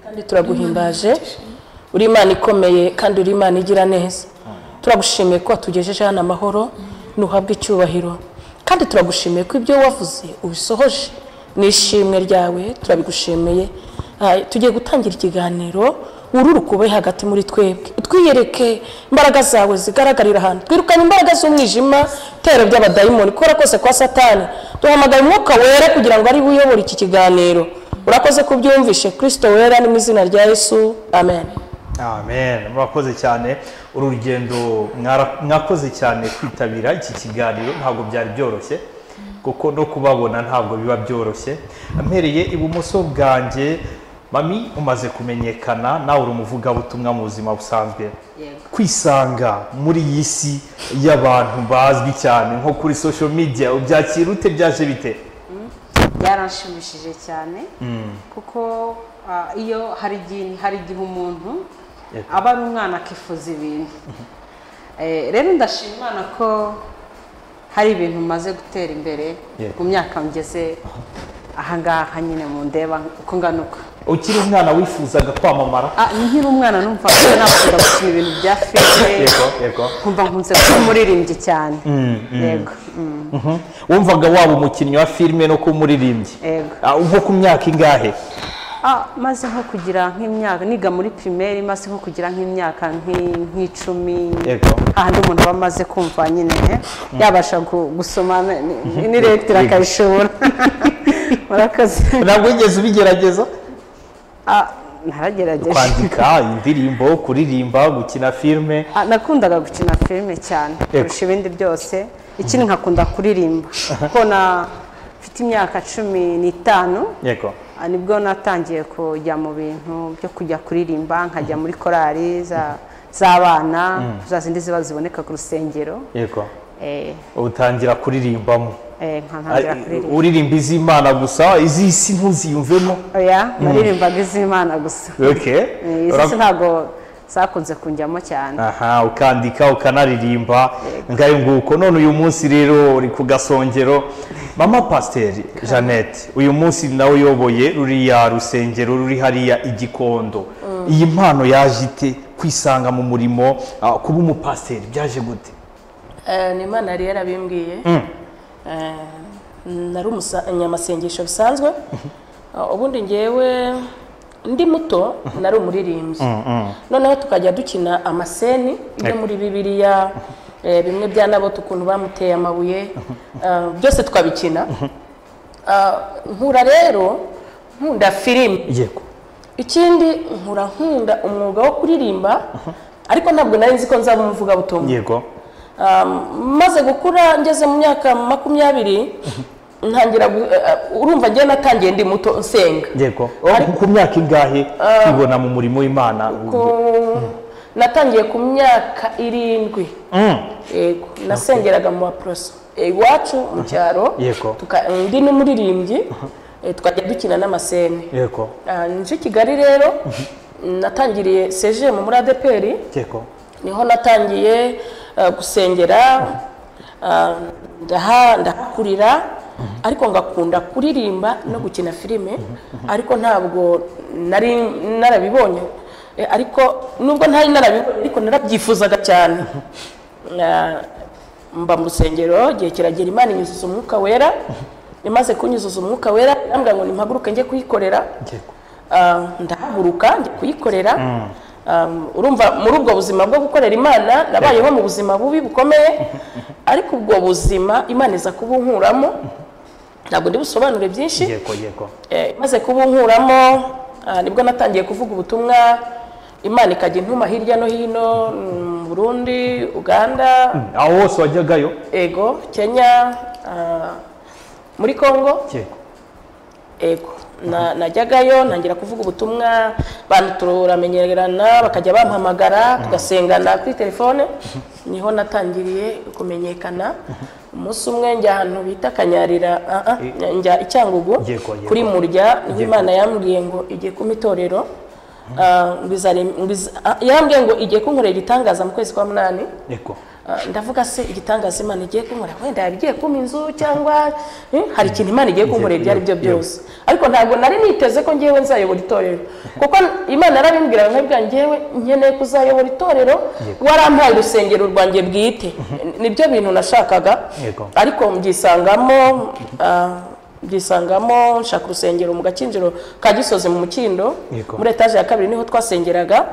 kandi turaguhimbaje uri imana ikomeye kandi uri imana igira neza turagushimiye ko watugejeje hano amahoro ntuhabwe icyubahiro kandi turagushimiye ko ibyo wavuze ubisohoje n'ishimwe ryawe turabigushimiye Ah, tugiye gutangira ikiganiro wururuka ube hagati muri twebwe twiyereke imbaraga zawe zigaragarira ahantu twirukane imbaraga z'umwijima tero by'abadayimoni kubera kose kwa satani duhamagaye umwuka wera kugira ngo ari we uyobora iki kiganiro urakoze ko ubyumvishe kirisito wera ni mu izina rya yesu amen amen murakoze cyane uru rugendo mwara- mwakoze cyane kwitabira iki kiganiro ntabwo byari byoroshye kuko no kubabona ntabwo biba byoroshye mpereye ibumoso bwanjye mami umaze kumenyekana nawe uri umuvugabutumwa mu buzima busanzwe yego kwisanga muri iyi si y'abantu bazwi cyane nko kuri social media ubyakira ute byaje bite byaranshimishije cyane kuko ah, iyo hari igihe hari igihe umuntu Yego. aba ari umwana akifuza ibintu Eh, rero ndashima Imana ko hari ibintu maze gutera imbere Yego. mu myaka ngeze ahangaha nyine mu ndeba uko nganuka ukiri umwana wifuzaga kwamamara Ah, nkiri umwana numva nakunda gukina ibintu bya filime yego yego nkumva nkunze kuba umuririmbyi cyane yego mm, Mhm. wumvaga waba umukinnyi wa filime no kuba umuririmbyi yego Ah, nko ku myaka ingahe Ah, maze nko kugira nk'imyaka niga muri primeri maze nko kugira nk'imyaka nk'i- nk'icumi Yego. ahandi umuntu aba amaze kumva nyine eh, yabasha gu- gusoma ni- ni- n'iregitire Yego. akayishobora murakoze ntabwo wigeze ubigerageza Ah, naragerageje kwandika indirimbo kuririmba gukina filime Ah, nakundaga gukina filime cyane Yego. kurusha ibindi byose ikindi nkakunda kuririmba kuko na mfite imyaka cumi n'itanu yego Ah, nibwo natangiye kujya mu bintu byo kujya kuririmba nkajya muri korali za- z'abana za zindi ziba ziboneka ku rusengero yego Eh, utangira kuririmbamo eh, nkantangira Ah, kuririmba uririmba iz'imana gusa iz'isi ntuziyumvemo oya naririmbaga iz'imana gusa okay Eh, izi si Ura- ntabwo zakunze kunjyamo cyane aha ukandika ukanaririmba ngayo nguko none uyu munsi rero uri ku gasongero mama pasiteri jeannette uyu munsi nawe uyoboye ruriya rusengero ruri hariya igikondo iyi mpano yaje ite kwisanga mu murimo ah, kuba umupasiteri byaje gute Eh, ni imana yari yarabimbwiye Eh, nari umunyamasengesho bisanzwe Eh, ubundi ngewe ndi muto nari umuririmbyi noneho tukajya dukina amaseni yo Yego. muri bibiliya eh, bimwe bya naboti ukuntu bamuteye amabuye eh, byose twabikina Ah, nkura rero nkunda filime yego ikindi nkura nkunda umwuga wo kuririmba ariko ntabwo nari nzi ko nzaba umuvugabutumwa yego Um, maze gukura ngeze mu myaka makumyabiri ntangira gu- uh, urumva njyewe natangiye ndi muto nsenga yego Oh, ku myaka ingahe kwibona mu murimo w'imana Ku- natangiye ku myaka irindwi Mm. yego nasengeraga mu baporoso iwacu mu cyaro Yego. tuka- ndi n'umuririmbyi eh, tukajya dukina n'amaseni yego Ah, nje i kigali rero natangiriye sejemu muri adeperi yego niho natangiye eh, gusengera eh, ndaha ndahakurira ariko ngakunda kuririmba no gukina filime ariko ntabwo nari narabibonye Eh, ariko nubwo ntari narabibonye ariko narabyifuzaga cyane Na- mba mu rusengero igihe kiragera imana inyuzuza umwuka wera imaze kunyuzuza umwuka wera irambwira ngo nimpaguruke njye kuyikorera yego Ah, ndahaguruka njya kuyikorera Ah, urumva muri ubwo buzima bwo gukorera imana nabayeho mu buzima bubi bukomeye ariko ubwo buzima imana iza kubunkuramo ntabwo ndi busobanure byinshi yego yego Eh, maze kubunkuramo ah, nibwo natangiye kuvuga ubutumwa imana ikajya intuma hirya no hino mm, mu burundi uganda aho hose wajyagayo ego kenya ah, muri congo yego ego Na- najyagayo ntangira kuvuga ubutumwa abantu turamenyerana bakajya bampamagara tugasengana kuri telefone niho natangiriye kumenyekana umunsi umwe njya ahantu bita kanyarira ah, ah, njya i cyangugu Yego, yego. kuri murya niho imana yambwiye ngo igiye kumpa itorero Ah, ngo izare- ngo iz- ah, yambwiye ngo igiye kunkorera igitangaza mu kwezi kwa munani yego Ah, ndavuga se igitangaza imana igiye kunkorera wenda yaba igiye kumpa inzu cyangwa eh, hari ikintu imana igiye kunkorera ibyo ari byo byose ariko ntabwo nari niteze ko ngewe nzayobora itorero kuko imana yarabimbwiraga nkabwira ngewe nkeneye kuzayobora itorero warampaye urusengero rwanjye bwite nibyo bintu nashakaga Yego. ariko mbyisangamo ah, mbyisangamo nshaka urusengero mu gakinjiro ka gisozi mu mukindo Yego. muri etaje ya kabiri niho twasengeraga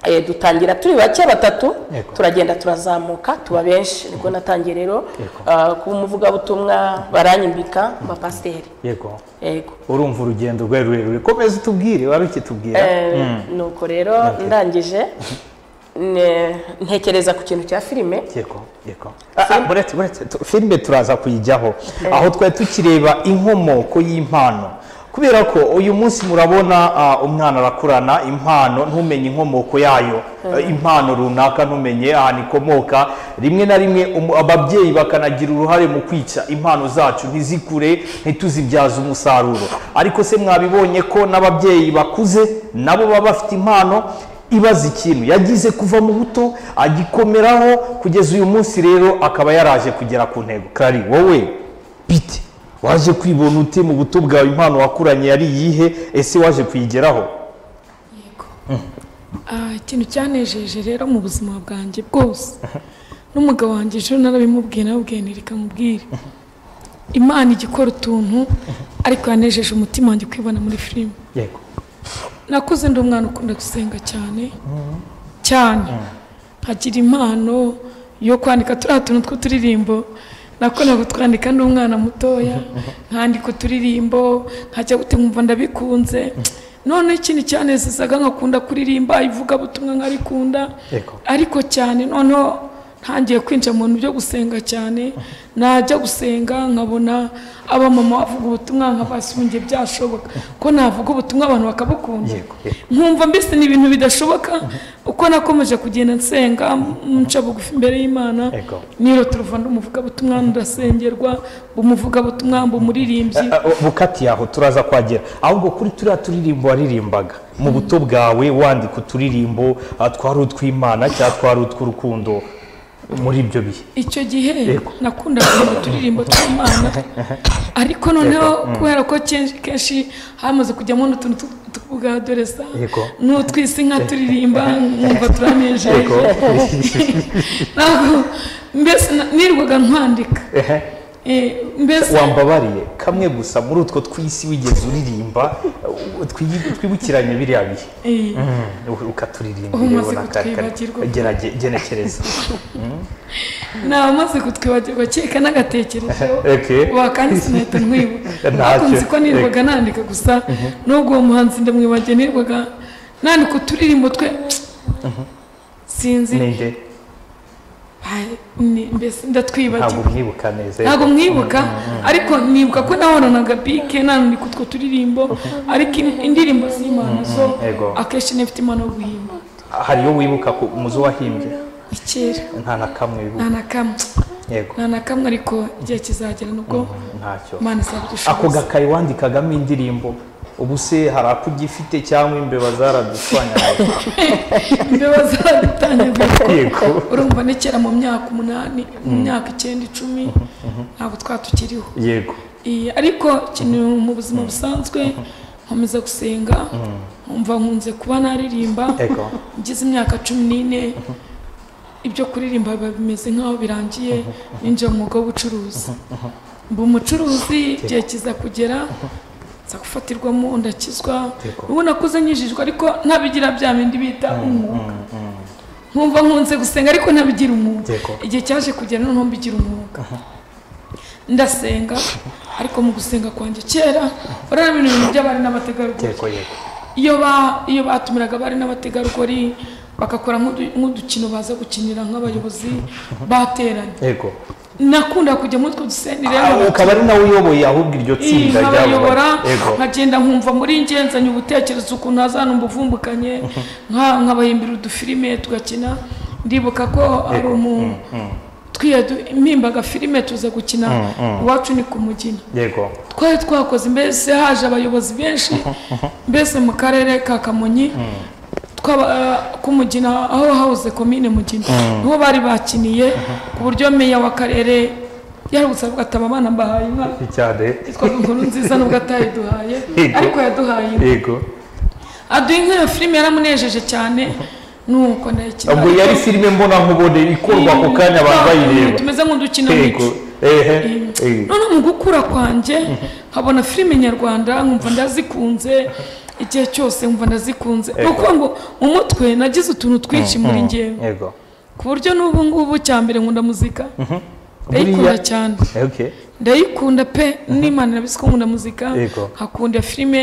Eh, dutangira turi bake batatu Yego. turagenda turazamuka tuba benshi nibwo natangiye rero Yego. ah, kuba umuvugabutumwa baranyimbika abapasiteri yego yego urumva urugendo rwari rurerure komeza utubwire wari ukitubwira Eh, nuko rero ndangije ne- ntekereza ku kintu cya filime yego yego Ah, ah, buretse buretse tu- filime turaza kuyijyaho aho twari tukireba inkomoko y'impano kubera ko uyu munsi murabona ah, umwana arakurana impano ntumenye inkomoko yayo Ah, impano runaka ntumenye ahantu ikomoka rimwe na rimwe umu- ababyeyi bakanagira uruhare mu kwica impano zacu ntizikure ntituzibyaze umusaruro ariko se mwabibonye ko n'ababyeyi bakuze nabo baba bafite impano ibaza ikintu yagize kuva mu buto agikomeraho kugeza uyu munsi rero akaba yaraje kugera ku ntego kari wowe bite waje kwibona ute mu buto bwawe impano wakuranye yari iyihe ese waje kuyigeraho Ah, ikintu cyanejeje rero mu buzima bwanjye bwose n'umugabo wanjye ejo narabimubwiye narabwiye nti reka mubwire imana ijya ikora utuntu ariko yanejeje umutima wanjye kwibona muri filime yego nakuze ndi umwana ukunda gusenga cyane cyane nkagira impano yo kwandika turiya tuntu tw'uturirimbo nakundaga kutwandika ndi umwana mutoya nkandika uturirimbo nkajya gutemba ndabikunze noneho ikintu cyanezezaga nkakunda kuririmba ivugabutumwa nkarikunda Yego. ariko cyane noneho ntangiye kwinjira mu bintu byo gusenga cyane najya gusenga nkabona abamama bavuga ubutumwa nkabasumbye byashoboka ko navuga ubutumwa abantu bakabukunda Yego, yego. nkumva mbese ni ibintu bidashoboka uko nakomeje kugenda nsenga m- nca bugufi imbere y'imana Yego. nirotorova ndi umuvugabutumwa ndasengerwa mba umuvugabutumwa mba umuririmbyi Ah, ah, bukati aho turaza kuhagera ahubwo kuri turiya turirimbo waririmbaga mu buto bwawe wandika uturirimbo ah, twari utw'imana cyangwa twari utw'urukundo muri ibyo bihe icyo gihe Yego. nakunda kugira uturirimbo tw'imana ariko noneho kubera ko kenshi- kenshi hamaze kujyamo n'utuntu tw- tuvuga dore sa Yego. n'utwisi nka turirimba nkumva turanejeje ntabwo mbese na- nirirwaga ntwandika Ehe. Eh, mbese wambabariye kamwe gusa muri utwo tw'isi wigeze uririmba uh, twi- twibukiranye biriya bihe eh, Mm, Ubu ukaturirimba umaze kutwibagirwa. genekereza namaze kutwibagirwa keka n'agatekerezo Okay. wakandi sinahita ntwibuka Ntacyo. bakunze ko nirirwaga nandika gusa nubwo uwo muhanzi ndamwibagiye nirirwaga nandika uturirimbo twe sinzi ninde Ba- ni- mbese ntabwo ndatwibagirwa mwibuka neza ntabwo mwibuka ariko nibuka ko nahoranaga bike nandika utwo turirimbo ariko in- indirimbo z'imana zo Yego. akenshi nifite impano yo guhimba hariyo wibuka ku muzo wahimbye ikera nta na kamwe wibuka nta na kamwe yego nta na kamwe ariko igihe kizagera nubwo ntacyo imana izabidushoboza ako gakayi wandikagamo indirimbo ubu se hari akugifite cyangwa imbeba zaraduswanyaga imbeba zadutanyagurirwa Yego. urumva ni kera mu myaka umunani mu myaka icyenda icumi ntabwo twatukiriho yego ariko ikintu mu buzima busanzwe nkomeza gusenga nkumva nkunze kuba naririmba Yego. ngize imyaka cumi n'ine ibyo kuririmba biba bimeze nk'aho birangiye ninjira mu mwuga w'ubucuruzi mba umucuruzi igihe kiza kugera nza gufatirwamo ndakizwa Yego. ubu nakuze nyijijwe ariko ntabigira bya bindi bita umwuga nkumva nkunze gusenga ariko ntabigira umwuga Yego. igihe cyaje kugera noneho mbigira umwuga ndasenga ariko mu gusenga kwanjye kera urabona ibintu bintu by'abari n'abategarugori yego yego iyo ba iyo batumiraga abari n'abategarugori bagakora nk'udu- nk'udukino baza gukinira nk'abayobozi bateranye yego nakunda kujya muri utwo dusenire Ah, ukaba ari nawe uyoboye ahubwo iryo tsinda ryabo nkabayobora yego nkagenda nkumva muri njye nzanye ubutekerezo ukuntu hazanumva uvumbukanye nka- nkabahimbira udufilime tugakina ndibuka ko ari umu twiyempimbaga filime tuza gukina iwacu ni ku mugina yego twari twakoze mbese haje abayobozi benshi mbese mu karere ka kamonyi twaba k'umugina aho hahoze komine mugina niho bari bakiniye ku buryo meya w'akarere yarutse avuga ati aba bana mbahaye inka cyane yitwaga inkuru nziza nubwo atayiduhaye Yego. ariko yaduhaye inka yego aduha inka iyo filime yaramunejeje cyane nuko ndayikina ubwo yari filime mbona nkubone ikorwa ako kanya abantu bayireba tumeze yego nk'udukinamico ehe ehe. none mu gukura kwanjye nkabona filime nyarwanda nkumva ndazikunze igihe cyose nkumva ndazikunze ni ukuvuga ngo mu mutwe nagize utuntu twinshi muri ngewe yego ku buryo n'ubu ngubu cya mbere nkunda muzika ndayikunda Buriya- cyane okay ndayikunda pe n'imana irabizi ko nkunda muzika Yego. nkakunda filime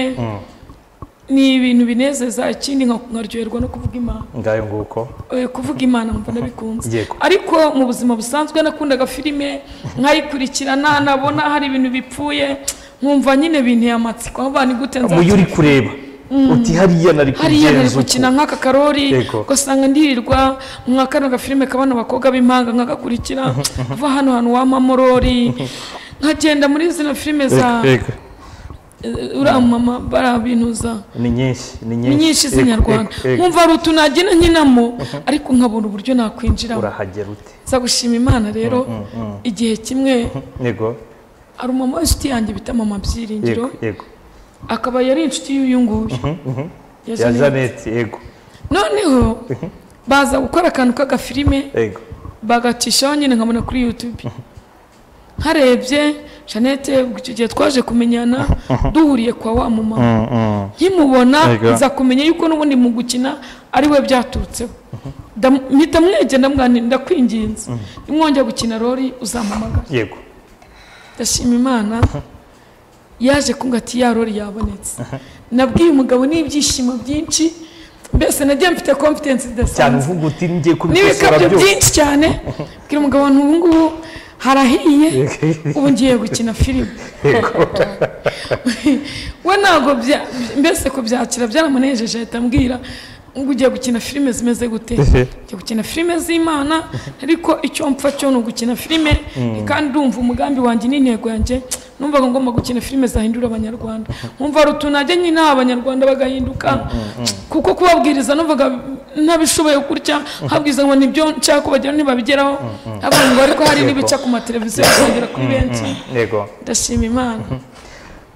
ni ibintu binezeza ikindi nka- nkaryoherwa no kuvuga imana ngayo nguko Eh, kuvuga imana mva ndabikunze Yego. ariko mu buzima busanzwe nakundaga filime nkayikurikirana nabona hari ibintu bipfuye nkumva nyine binteye amatsiko aho bani gute nza muyo uri kureba uti hariya nari hariya kubigenza nari uku gukina nk'aka karori Yego. ugasanga ndirirwa nka kano gafilime kabana abakobwa b'impanga nkagakurikira kuva hano hantu wa mamorori nkagenda muri zino filime za Yego. eh, uriya mama bariya binuza ni nyinshi ni ni nyinshi nyinshi Yego, z'inyarwanda yego, yego. nkumva hari utu nagenda nkinamo ariko nkabona uburyo nakwinjiramo urahagera ute nza gushima imana rero igihe kimwe yego hari umumama w'inshuti yanjye bita mama byiringiro yego yego akaba yari inshuti y'uyu nguyu ya ya Jeanette. janete yego noneho baza gukora akantu k'agafilime yego bagacishaho nyine nkabona kuri yutube nkarebye jeannette ubwo icyo gihe twaje kumenyana duhuriye kwa wa mumama nkimubona Yego. nza kumenya yuko n'ubundi mu gukina ari we byaturutseho Ndam- mpita mwegera ndamwanira ndakwinginze nimwongera gukina rori uzampamagara yego ndashima imana yaje kungati ya rori yabonetse nabwiye umugabo n'ibyishimo byinshi mbese nagiye mfite confidence cyane idasanzwe uvuga uti ngiye kubikosora n'ibikabyo byose byinshi cyane bwira umugabo nti ubu ngubu harahiye Yego. ubu ngiye gukina filime yego we ntabwo bya- mbese kubyakira byaramunejeje ahita ambwira ngo ugiye gukina filime zimeze gute Ehe. ugiye gukina filime z'imana ariko icyo mpfa cyo ni ugukina filime kandi ndumva umugambi wanjye n'intego yanjye numvaga ngomba gukina filime zahindura abanyarwanda nkumva hari utuntu najya nyine abanyarwanda bagahinduka kuko kubabwiriza numvaga ntabishoboye kurya nkabwiriza ngo nibyo nshaka kubageraho ntibabigeraho avuga ngo ariko hari n'ibica ku mateleviziyo bikagera kuri benshi yego ndashima imana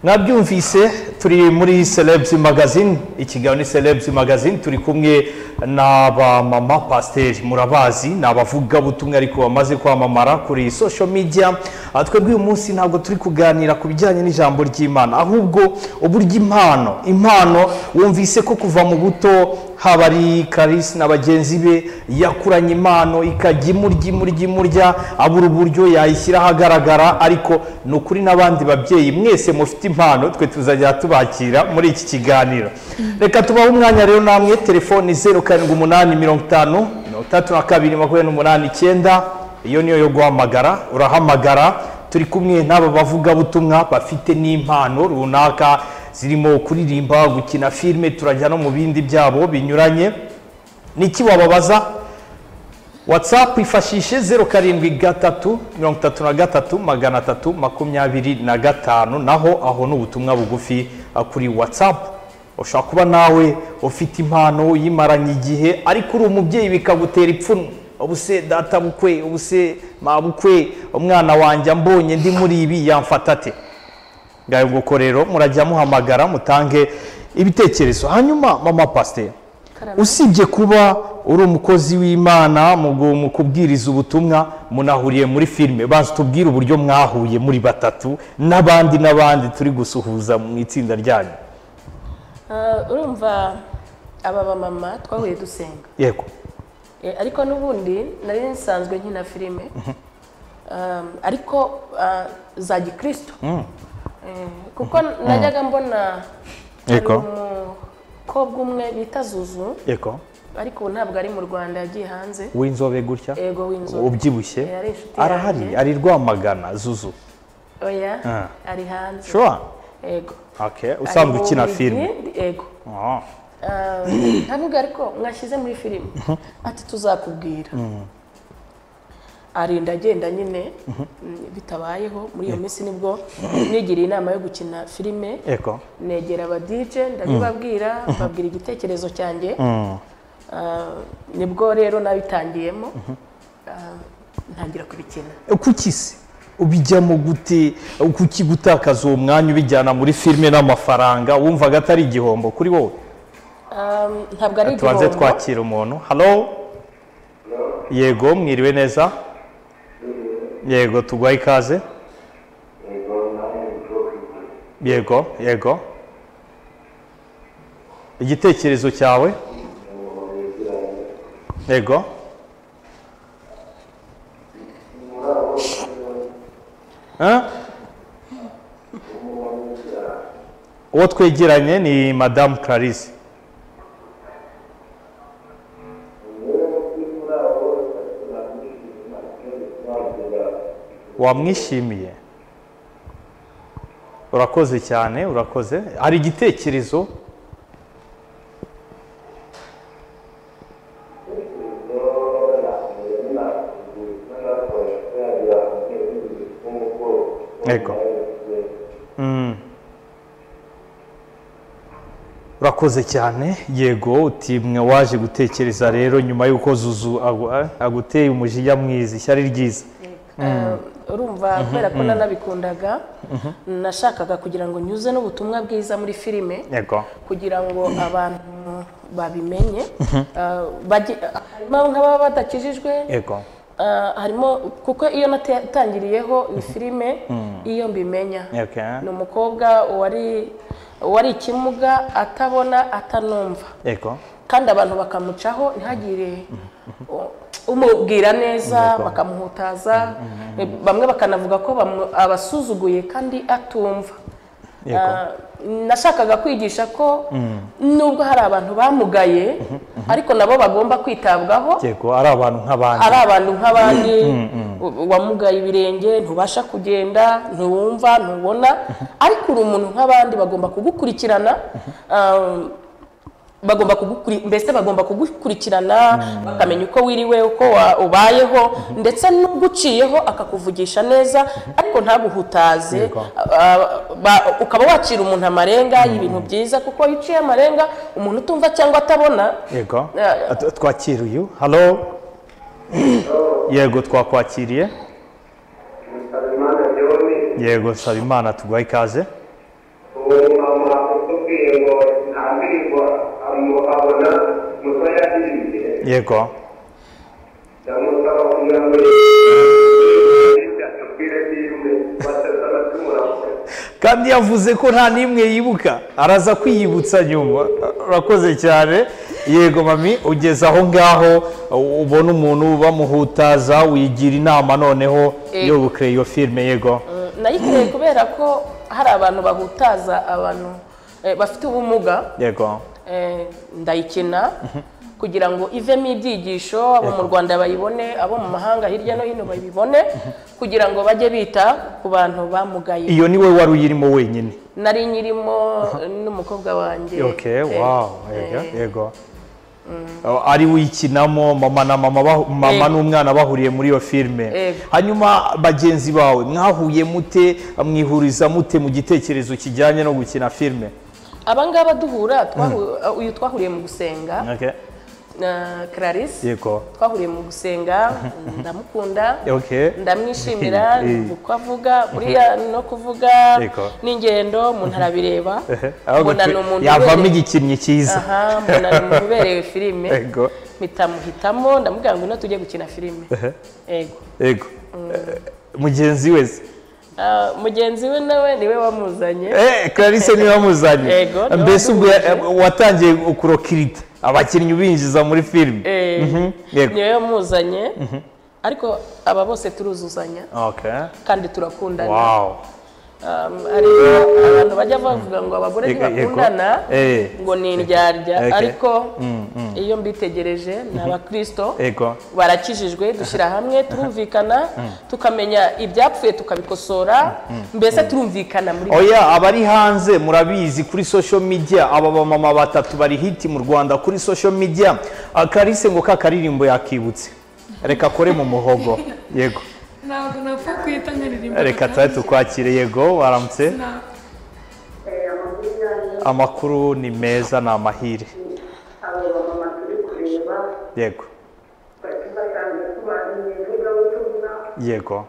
mwabyumvise turi muri celebs magazine ikiganiro ni celebs magazine turi kumwe n'abamama pasiteri murabazi ni abavugabutumwa ariko bamaze kwamamara kuri social media Ah, twebwe uyu munsi ntabwo turi kuganira ku bijyanye n'ijambo ry'imana ahubwo uburyo impano impano wumvise ko kuva mu buto haba ari karisi na bagenzi be yakuranye impano ikajya imurya imurya imurya abura uburyo yayishyira ahagaragara ariko ni ukuri n'abandi babyeyi mwese mufite impano twe tuzajya tubakira muri iki kiganiro reka tubahe umwanya rero namwe telefoni zeru karindwi umunani mirongo itanu mirongo itandatu na kabiri makumyabiri n'umunani icyenda iyo niyo yo guhamagara urahamagara turi kumwe n'aba bavugabutumwa bafite n'impano runaka zirimo kuririmba gukina filime turajya no mu bindi byabo binyuranye niki wababaza watsapu ifashishe zeru karindwi gatatu mirongo itatu na gatatu magana atatu makumyabiri na gatanu naho aho ni ubutumwa bugufi ah, kuri watsapu ushobora kuba nawe ufite impano uyimaranye igihe ariko uri umubyeyi bikagutera ipfunwe ubuse data bukwe ubuse mabukwe umwana wanjye ambonye ndi muri ibi yamfata ate ngayo nguko rero murajya muhamagara mutange ibitekerezo hanyuma mama pasiteri usibye kuba uri umukozi w'imana mu gu- mu kubwiriza ubutumwa munahuriye muri filime banza tubwire uburyo mwahuye muri batatu n'abandi n'abandi turi gusuhuza mu itsinda ryanyu Ah, urumva aba bamama twahuye dusenga yego Eh, ariko n'ubundi nari nsanzwe nkina filime Um, ariko ah, za gikristo Eh, kuko najyaga mbona hari Yego. umukobwa umwe bita zuzu yego ariko ubu ntabwo ari mu rwanda yagiye hanze w'inzobe gutya ego w'inzobe ubyibushye Eh, ari inshuti arahari yanjye. ari rwamagana zuzu oya Ah. ari hanze shuwa ego okay. usanzwe Ari mu ukina Bubiligi, filime ego Ah, Ah, ntabwo ariko mwashyize muri filime ati tuzakubwira arinda agenda nyine mm, bitabayeho muri iyo minsi nibwo nigiriye inama yo gukina filime yego negera aba DJ ndabibabwira babwira igitekerezo cyanjye Ah, nibwo rero nabitangiyemo Ah, ntangira kubikina kuki se ubijyamo gute kuki gutakaza uwo mwanya ubijyana muri filime n'amafaranga wumvaga atari igihombo kuri wowe Ah, ntabwo ari tubanze igihombo twakira umuntu halo yego mwiriwe neza yego tugwaye ikaze yego yego igitekerezo cyawe yego Eh? uwo twegeranye ni madamu clarisse wamwishimiye urakoze cyane urakoze hari igitekerezo yego Mm. urakoze cyane yego uti mwe waje gutekereza rero nyuma y'uko zuzu agu- aguteye umujinya mwiza ishyari ryiza Ah, urumva kubera ko nanabikundaga nashakaga kugira ngo nyuze n'ubutumwa bwiza muri filime yego kugira ngo abantu babimenye Ah, bajye- harimo nk'ababa badakijijwe yego ah, harimo kuko iyo natangiriyeho ni filime iyo mbimenya Okay. ni umukobwa wari wari ikimuga atabona atanumva yego kandi abantu bakamucaho ntihagire umubwira neza D'accord. bakamuhutaza bamwe bakanavuga ko bamu- abasuzuguye kandi atumva yego Ah, nashakaga kwigisha ko nubwo hari abantu bamugaye ariko nabo bagomba kwitabwaho yego ari abantu nk'abandi ari abantu nk'abandi wamugaye ibirenge ntubasha kugenda ntuwumva ntubona ariko uri umuntu nk'abandi bagomba kugukurikirana um, bagomba kugukuri mbese bagomba kugukurikirana bakamenya uko wiriwe uko wa- ubayeho ndetse n'uguciyeho akakuvugisha neza ariko ntaguhutaze Yego. Ah, ba- ukaba wacira umuntu amarenga y'ibintu byiza kuko iyo uciye amarenga umuntu utumva cyangwa atabona yego Ah, Tw- twakira uyu halo yego twakwakiriye yego nsaba imana tuguhaye ikaze uwo mama utubwiye ngo nta ndirimbo amu- abona musa yaririmbiye yego ndamusaba kugira ngo atubwire filime batatu abatumura kandi yavuze ko nta n'imwe yibuka araza kwiyibutsa nyuma urakoze cyane yego mami ugeze aho ngaho u- ubona umuntu bamuhutaza wigira inama noneho Eh. yo gukureba iyo filime yego nayikoreye kubera ko hari abantu bahutaza abantu eh, bafite ubumuga yego eh, ndayikina kugira ngo ivemo ibyigisho abo mu rwanda bayibone abo mu mahanga hirya no hino babibone kugira ngo bajye bita ku bantu bamugaye iyo ni we wari uyirimo wenyine nari nyirimo n'umukobwa wanjye Okay, Eh, wow, eh, yego, yego. Oh, ari wikinamo mama na mama bahu- mama Yego. n'umwana bahuriye muri iyo filime Yego. hanyuma bagenzi bawe mwahuye mute mwihuriza mute mu gitekerezo kijyanye no gukina filime abangaba duhura twahu- uyu twahuriye mu gusenga Okay, na clarisse yego twahuriye mu gusenga ndamukunda Okay. ndamwishimira Eh. uko avuga buriya no kuvuga Yego. n'ingendo umuntu arabireba Ehe, ahubwo mbona ni twe- umuntu yavamo ubereye- igikinnyi cyiza aha mbona ni umuntu ubereye filime Yego. mpita muhitamo ndamubwira ngo ino tujye gukina filime yego yego Eh, mugenzi we se? Ah, mugenzi we nawe niwe wamuzanye Eh, Clarisse niwe wamuzanye Yego, niwe mbese ubwo waduhuje. ya- watangiye kurokirita abakinnyi ubinjiza muri filime Eh, Mhm, yego niwe wamuzanye ariko aba bose turuzuzanya Okay. kandi turakundana Wow. Um, hari abantu bajya bavuga ngo abagore Yego, yego. ntibakundana Eh. ngo ni indyarya Okay. ariko iyo mbitegereje ni abakirisito Yego. barakijijwe dushyira hamwe turumvikana tukamenya ibyapfuye tukabikosora mbese turumvikana muri Oya abari hanze murabizi kuri social media aba bamama batatu bari hiti mu Rwanda kuri social media Akarisse ngo ka karirimbo yakibutse reka kore mu muhogo yego ntabwo napfa kwita nkaririmba reka tube tukwakire yego waramutse Ntabwo. amakuru ni meza ni amahire abo bamama turi kureba yego basanzwe tubagiye vuga ubutumwa yego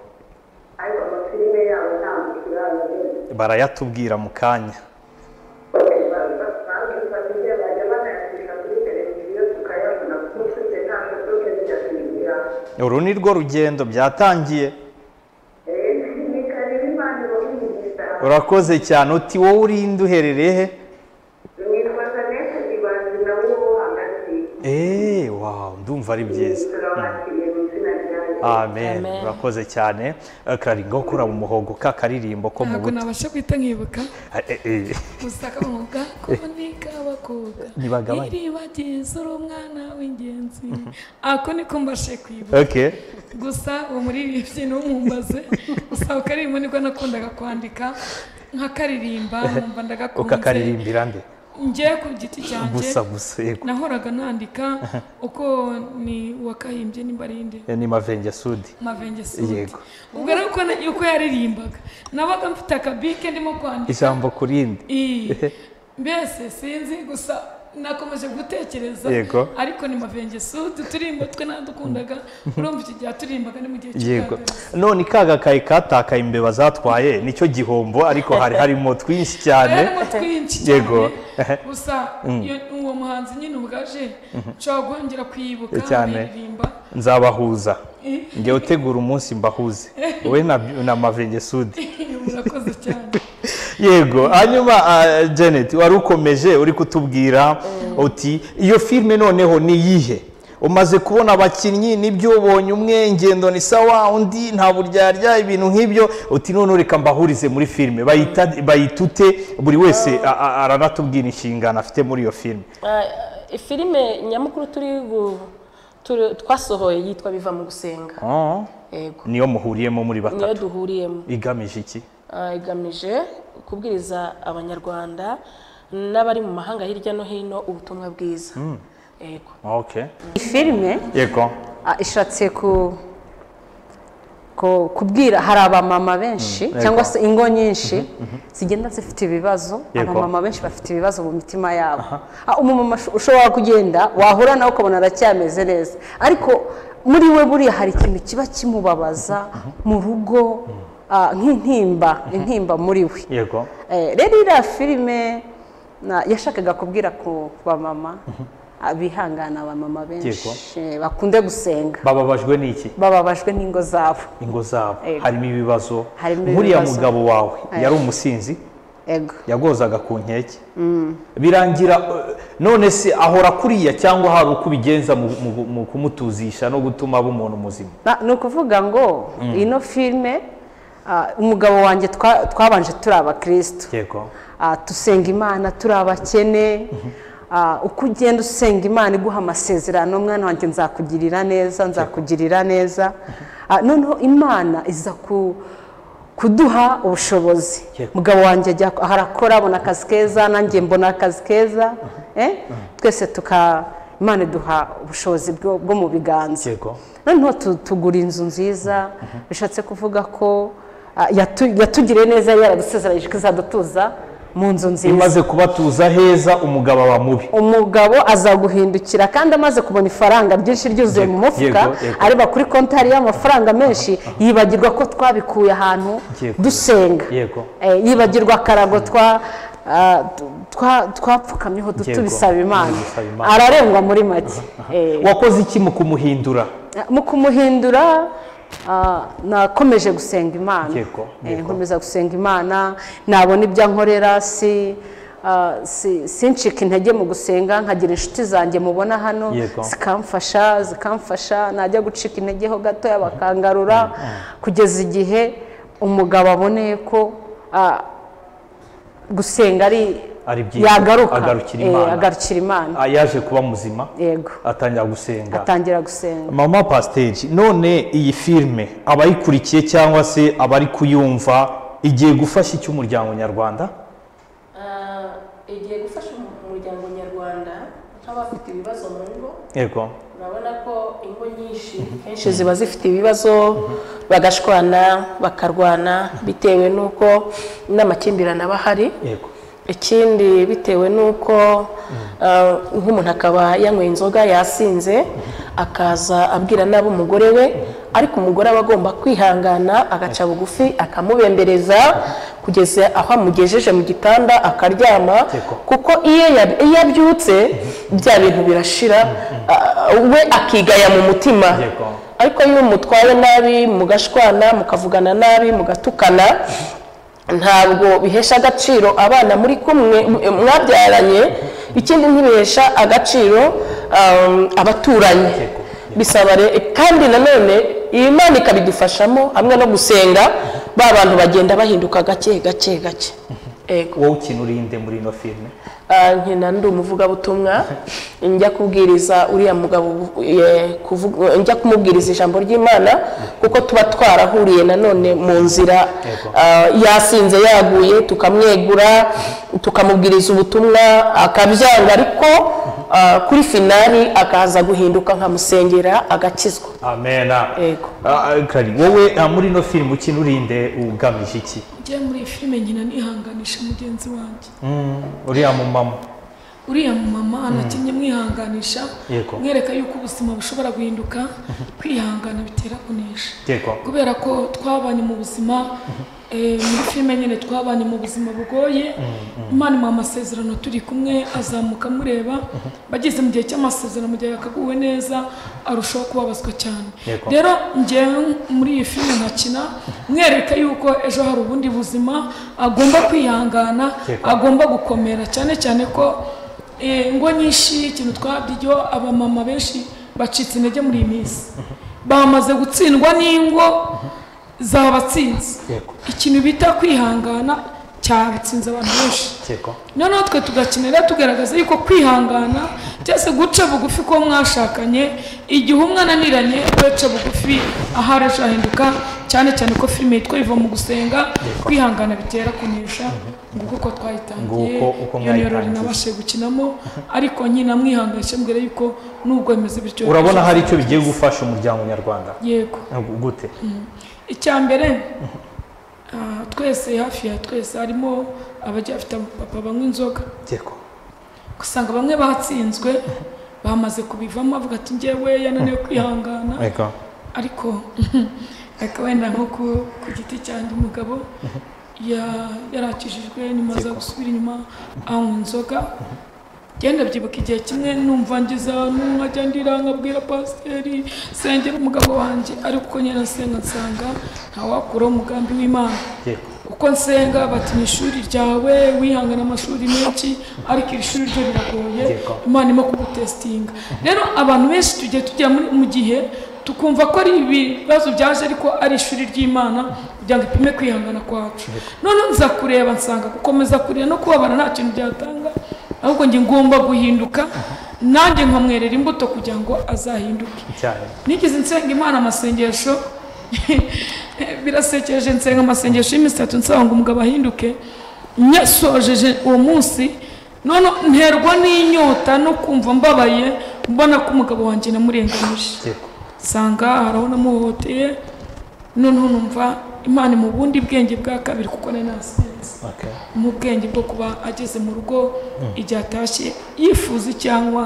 ariko amafilime yabo ntabwo turabona barayatubwira mu kanya basanzwe tubagiye bajya banayandika kuri televiziyo tukayabona kuko tujye ntabwo tujye tujya kwigira uru ni rwo rugendo byatangiye ni karere imana ibahumuriza urakoze cyane uti wowe urinde uherereye he nitwa jeannette ibanzi nawe wo hagati eee wawu ndumva ari byiza turabakiriye mu izina ryanjye amen Amen. urakoze cyane Eh, karari ngaho ukura mu muhogo ka karirimbo ko mu ntabwo buto nabasha guhita nkibuka Eh, eh, eh. gusaka umwuga kuvunika bakuga Ntibagabanye. iribagiza uri umwana w'ingenzi ako niko mbashe kwibuka ok gusa uwo muririmbyi ntumumbaze gusa ako karirimbo nibwo nakundaga kwandika nkakaririmba nkumva ndagakunze ukakaririmbira mbe njye ku giti cyanjye gusa gusa yego nahoraga nandika uko ni wakahimbye nimba ari nde Eh, ni mavengesudi mavenge sundi Yego. ubwo ari uko na- uko yaririmbaga nabaga mfite akabike ndimo kwandika ijambo ku rindi Ii. mbese sinzi gusa nakomeje gutekereza Yego. ariko ni mavenge sundi uturimbo twe nadukundaga urumva iki gihe aturimbaga ni mu gihe yego cy'ubwambere none ka gakaye katakaye imbeba zatwaye nicyo gihombo ariko hari harimo twinshi cyane harimo twinshi Yego. cyane gusa iyo- uwo muhanzi nyine ubwaje nshobora kongera kwibuka Cyane. nkaririmba nzabahuza njye utegura umunsi mbahuze wowe na, na mavengesudi murakoze cyane yego hanyuma ah, janet wari ukomeje uri kutubwira uti iyo filime noneho ni iyihe umaze kubona abakinnyi nibyo ubonye umwe ngendo ni sawa undi nta buryarya ibintu nk'ibyo uti none reka mbahurize muri filime bayita- bayitute buri wese a- a- aranatubwira inshingano afite muri iyo filime Ah, ifilime nyamukuru turi gu- turi- twasohoye yitwa biva mu gusenga Ah, yego niyo muhuriyemo muri niyo batatu duhuriyemo igamije iki Ah, igamije kubwiriza abanyarwanda n'abari mu mahanga hirya no hino ubutumwa bwiza yego okay iyi filime yego ah, ishatse ku ku- kubwira hari abamama benshi yego. cyangwa se ingo nyinshi zigenda zifite ibibazo Yego. abamama benshi bafite ibibazo mu mitima yabo Ah, umumama usho- ushobora kugenda wahura nawe ukabona aracyameze neza ariko muri we buriya hari ikintu kiba kimubabaza mu rugo ah, nk'intimba intimba muri we yego Eh, rero iriya filime na- yashakaga kubwira ku bamama abihangana abamama benshi eh, bakunde gusenga bababajwe n'iki bababajwe n'ingo zabo ingo zabo Yego. harimo ibibazo Harimo nk'uriya ibibazo. mugabo wawe Yego. yari umusinzi ego yagozaga ku nkeke birangira eh, none se ahora kuriya cyangwa hari uko ubigenza mu- mu- mu kumutuzisha no gutuma aba umuntu muzima Na- ni ukuvuga ngo ino filime ah, umugabo wanjye twa- twabanje turi abakirisitu yego Ah, dusenga imana turi abakene Ah, uko ugenda usenga imana iguha amasezerano mwana wanjye nzakugirira neza nzakugirira neza Ah, noneho imana iza ku kuduha ubushobozi Yego. mugabo wanjye ajya aho arakora abona akazi keza nanjye mbona akazi keza eh? twese tuka imana iduha ubushobozi bwo bwo mu biganza yego noneho tu- tugura inzu nziza bishatse kuvuga ko ah, yatu- yatugiriye neza yari yaradusezeranyije ko izadutuza mu nzu nziza imaze kubatuza heza umugabo aba mubi umugabo azaguhindukira kandi amaze kubona ifaranga ryinshi ryuzuye mu Yego, mufuka yego, yego. areba kuri kontari y'amafaranga menshi yibagirwa ko twabikuye ahantu Yego. dusenga Yego. Eh, yibagirwa akarago twa ah, tu- twa- twapfukamyeho du- Yego, tubisaba imana tubisaba Imana. ararengwa muri make Eh, wakoze iki mu kumuhindura mu kumuhindura ah, nakomeje gusenga imana Yego, Eh, yego. nkomeza gusenga imana nabona ibyo nkorera si ah, si- sincika intege mu gusenga nkagira inshuti zanjye mubona hano Yego. zikamfasha zikamfasha najya gucika intege ho gatoya bakangarura kugeza igihe umugabo aboneye ko ah, gusenga ari Ari byiza, yagaruka agarukira Eh, Imana. agarukira imana Ah, yaje kuba muzima yego atangira gusenga atangira gusenga mama pasiteri none iyi filime abayikurikiye cyangwa se abari kuyumva igiye gufasha icyo umuryango nyarwanda igiye gufasha umuryango nyarwabanda nk'abafite ibibazo mu ngo yego urabona ko ingo nyinshi kenshi ziba zifite ibibazo bagashwana bakarwana bitewe n'uko n'amakimbirane aba ahari yego ikindi bitewe n'uko eh, nk'umuntu akaba yanyweye inzoga yasinze akaza abwira nabi umugore we ariko umugore aba agomba kwihangana agaca bugufi akamubembereza kugeza aho amugejeje mu gitanda akaryama Teko. kuko iyo ya- iyo abyutse bya bintu birashira ah, we akigaya mu mutima Yego. ariko iyo umutwaye nabi mugashwana mukavugana nabi mugatukana ntabwo bihesha agaciro abana muri kumwe m- mwabyaranye ikindi ntibihesha agaciro um, abaturanyi bisaba re- kandi nanone iyi mana ikabidufashamo hamwe no gusenga ba bantu bagenda bahinduka gake gake gake Ego. wowe ukina urinde muri ino filime Ah, nkina ndi umuvugabutumwa njya kubwiriza uriya mugabo ubu- ye- kuvuga- njya kumubwiriza ijambo ry'imana kuko tuba twarahuriye nanone mu nzira ah, yasinze yaguye tukamwegura tukamubwiriza ubutumwa akabyanga ariko ah, kuri finali akaza guhinduka nkamusengera agakizwa amena Yego. Ah, ah, kari wowe ah, muri ino filime ukina urinde ugamije iki njye muri iyi filime nkina nihanganisha mugenzi wanjye Mm, uriya mumama uriya mumama anakinnye mwihanganisha Yego. mwereka yuko ubuzima bushobora guhinduka kwihangana bitera kunesha yego kubera ko twabanye mu buzima eh, muri filime nyine twabanye mu buzima bugoye imana imuha amasezerano turi kumwe azamuka amureba bageze mu gihe cy'amasezerano mu gihe yakaguwe neza arushaho kubabazwa cyane Yego. rero njyewe muri iyi filime nkakina mwereka yuko ejo hari ubundi buzima agomba kwihangana Yego. agomba gukomera cyane cyane ko eh, ngo nyinshi ikintu twabyo abamama benshi bacitse intege muri iyi minsi bamaze gutsindwa n'ingo zabatsinze Yego. ikintu bita kwihangana cyatsinze abantu benshi yego noneho twe tugakenera tugaragaza yuko kwihangana cyangwa se guca bugufi ko mwashakanye igihe umwe ananiranye ugaca bugufi ahari ahinduka cyane cyane ko filime yitwa iva mu gusenga kwihangana bitera kunesha nguko uko twayitangiye Nguko uko iyo niyo rero mwayitangiye. nabashije gukinamo ariko nyina mwihanganisha mbwira yuko nubwo bimeze bityo urabona hari icyo bigiye gufasha umuryango nyarwanda yego Ah, gu- gute icya mbere ah, twese hafi ya twese harimo abajya bafite abapapa banywa inzoga yego usanga bamwe batsinzwe bamaze kubivamo bavuga ati njyewe yananiwe kwihangana yego ariko ariko wenda nko ku- ku giti cyanjye umugabo ya- yarakijijwe nyuma aza Yego. gusubira inyuma anywa inzoga genda byibuka igihe kimwe numva ngize ahantu nkajya ndira nkabwira pasiteri sengera umugabo wanjye ariko nyine nasenga nsanga ntawakuraho umugambi w'imana yego uko nsenga bati ni ishuri ryawe wihangana amashuri menshi ariko iri shuri ryo riragoye Yego. imana irimo kugutesitinga rero abantu benshi tugiye tujya muri- mu gihe tukumva ko ari ibibazo byaje ariko ari ishuri ry'imana kugira ngo ipime kwihangana kwacu noneho nza kureba nsanga gukomeza kureba no kubabara nta kintu byatanga ahubwo njye ngomba guhinduka nanjye nkamwerera imbuto kugira ngo azahinduke cyane nigeze nsenga imana amasengesho birasekeje nsenga amasengesho y'iminsi itatu nsaba ngo umugabo ahinduke nyasojeje uwo munsi none nterwa n'inyota no kumva mbabaye mbona ko umugabo wanjye namurenganyije yego nsanga hari aho namuhohoteye noneho numva imana mu bundi bwenge bwa kabiri kuko nari nasenze okay mu bwenge bwo kuba ageze mu rugo igihe atashye yifuza cyangwa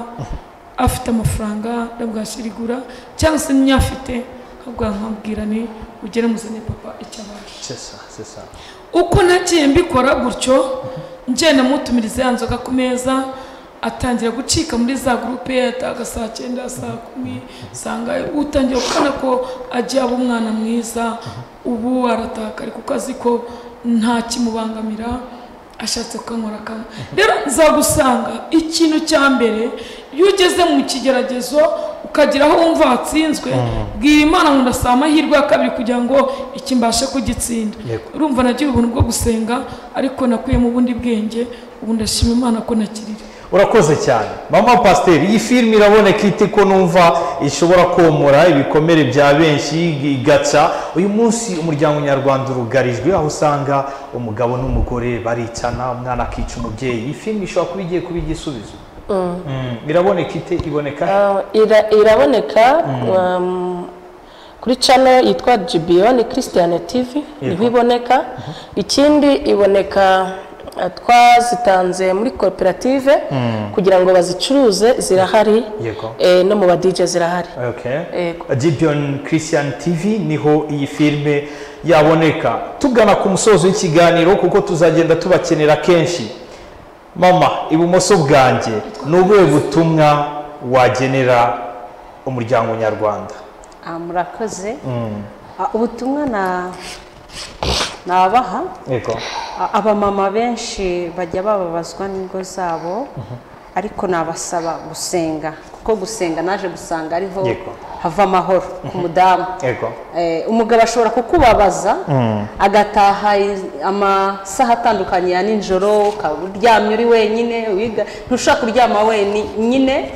afite amafaranga ndabwashirigura cyangwa se n'iyafite ahubwo nkabwira ni ugere muzane papa icyo abasha c'est ça c'est ça uko nagiye mbikora gutyo ngenda mutumiriza ya nzoga ku meza atangira gucika muri za gurupe yataga saa cyenda saa kumi usanga utangiye kubona ko agiye aba umwana mwiza ubu aratakari kuko azi ko nta kimubangamira ashatse kukanywera kamwe rero nzagusanga ikintu cya mbere iyo ugeze mu kigeragezo ukagira aho wumva watsinzwe bwira imana ngo ndasaba amahirwe ya kabiri kugira ngo iki mbashe kugitsinda Yego. urumva nagira ubuntu bwo gusenga ariko nakuyemo ubundi bwenge ubu ndashima imana ko nakirira urakoze cyane mama pasiteri iyi filime iraboneka ite ko numva ishobora komora ibikomere bya benshi igaca uyu munsi umuryango nyarwanda urugarijwe aho usanga umugabo n'umugore baricana umwana akica umubyeyi iyi filime ishobora kuba igiye kuba igisubizo Mm, iraboneka ite iboneka Ah, ira- iraboneka um, kuri channel yitwa GBO ni Christian TV niho iboneka ikindi iboneka Ah, twazitanze muri koperative kugira ngo bazicuruze zirahari Yego. eh, no mu ba DJ zirahari Okay. Yego. Dibion Christian TV niho iyi filime yaboneka tugana ku musozo w'ikiganiro kuko tuzagenda tubakenera kenshi mama ibumoso bwanjye ni ubuhe butumwa wagenera umuryango nyarwanda Ah, murakoze Ah, ubutumwa na nabaha yego A- abamama benshi bajya bababazwa n'ingo zabo ariko nabasaba gusenga kuko gusenga naje gusanga ariho Yego. hava amahoro ku mudamu yego Eh, umugabo ashobora kukubabaza agataha i- amasaha atandukanye ya ninjoro ukaba uryamye uri wenyine wiga- ntushaka kuryama wenyine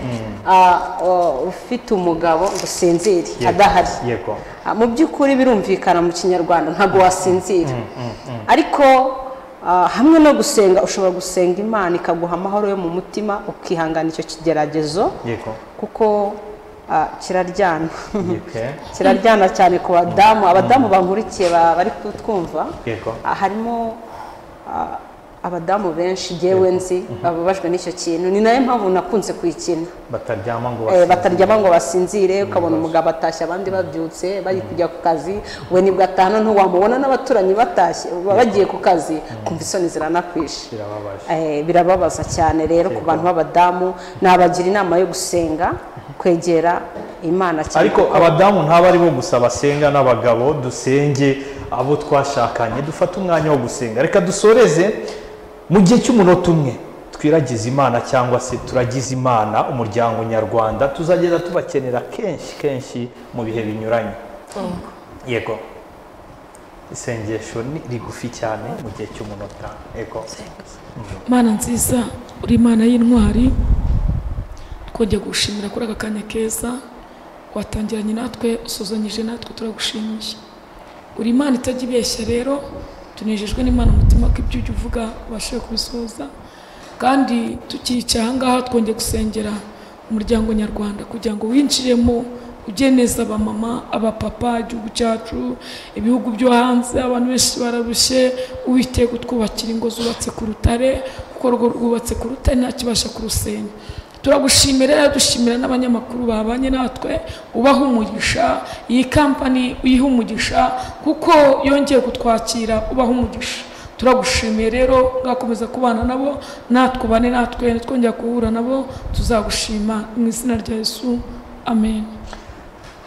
ah, o- ufite umugabo ngo usinzire Yego. adahari yego Ah, mu by'ukuri birumvikana mu kinyarwanda ntabwo wasinzira ariko ah, hamwe no gusenga ushobora gusenga imana ikaguha amahoro yo mu mutima ukihangana icyo kigeragezo yego kuko ah, kiraryana yego kiraryana cyane ku badamu abadamu bankurikiye ba- bari kutwumva Yego. Ah, harimo ah, abadamu benshi ngewe nzi bababajwe n'icyo kintu ni nayo mpamvu nakunze kuyikina bataryama ngo Eh, basinzire. bataryama ngo basinzire ukabona umugabo atashye abandi babyutse bari kujya ku kazi we nibwo atahana ntiwamubona n'abaturanyi batashye ba- bagiye ku kazi kumva isoni ziranakwishe Birababaje. Eh, birababaza cyane rero ku bantu b'abadamu nabagira inama yo gusenga kwegera imana cyane ariko abadamu ntaba aribo gusa basenga n'abagabo dusenge abo twashakanye dufate umwanya wo gusenga reka dusoreze mu gihe cy'umunota umwe twiragize imana cyangwa se turagize imana umuryango nyarwanda tuzagenda tubakenera kenshi kenshi mu bihe binyuranye yego isengesho ni rigufi cyane mu gihe cy'umunota yego mana nziza uri imana y'intwari twongeye gushimira kuri aka kanya keza watangiranye natwe usuzanyije natwe turagushimiye uri imana itajya ibeshya rero tunejejwe n'imana umutima ko ibyo ujya uvuga ubashije kubisoza kandi tukiyicaye ahangaha twongeye gusengera umuryango nyarwanda kugira ngo winjiremo ujye neza abamama abapapa igihugu cyacu ibihugu byo hanze abantu benshi bararushye uwiteye kutwubakira ingo zubatse ku rutare kuko urwo rwubatse ku rutare ntakibasha kurusenya turagushimira rero dushimira n'abanyamakuru babanye natwe ubaha umugisha iyi kampani uyiha umugisha kuko yongeye kutwakira ubaha umugisha turagushimiye rero mwakomeza kubana nabo natwe ubane natwe nitwongera guhura nabo tuzagushima mu izina rya yesu amen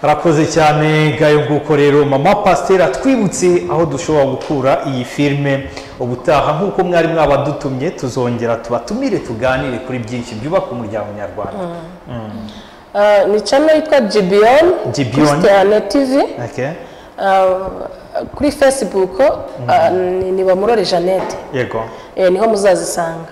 harakoze cyane ngayo nguko rero mama pasiteri atwibutse aho dushobora gukura iyi filime ubutaha nk'uko mwari mwabadutumye tuzongera tubatumire tuganire kuri byinshi byubaka umuryango nyarwanda Ah, ni channel yitwa Gibion Gibeon. Christiane TV Okay? Ah, kuri Facebook ah, ni- ni Bamurore Jeannette yego Eh, niho muzazisanga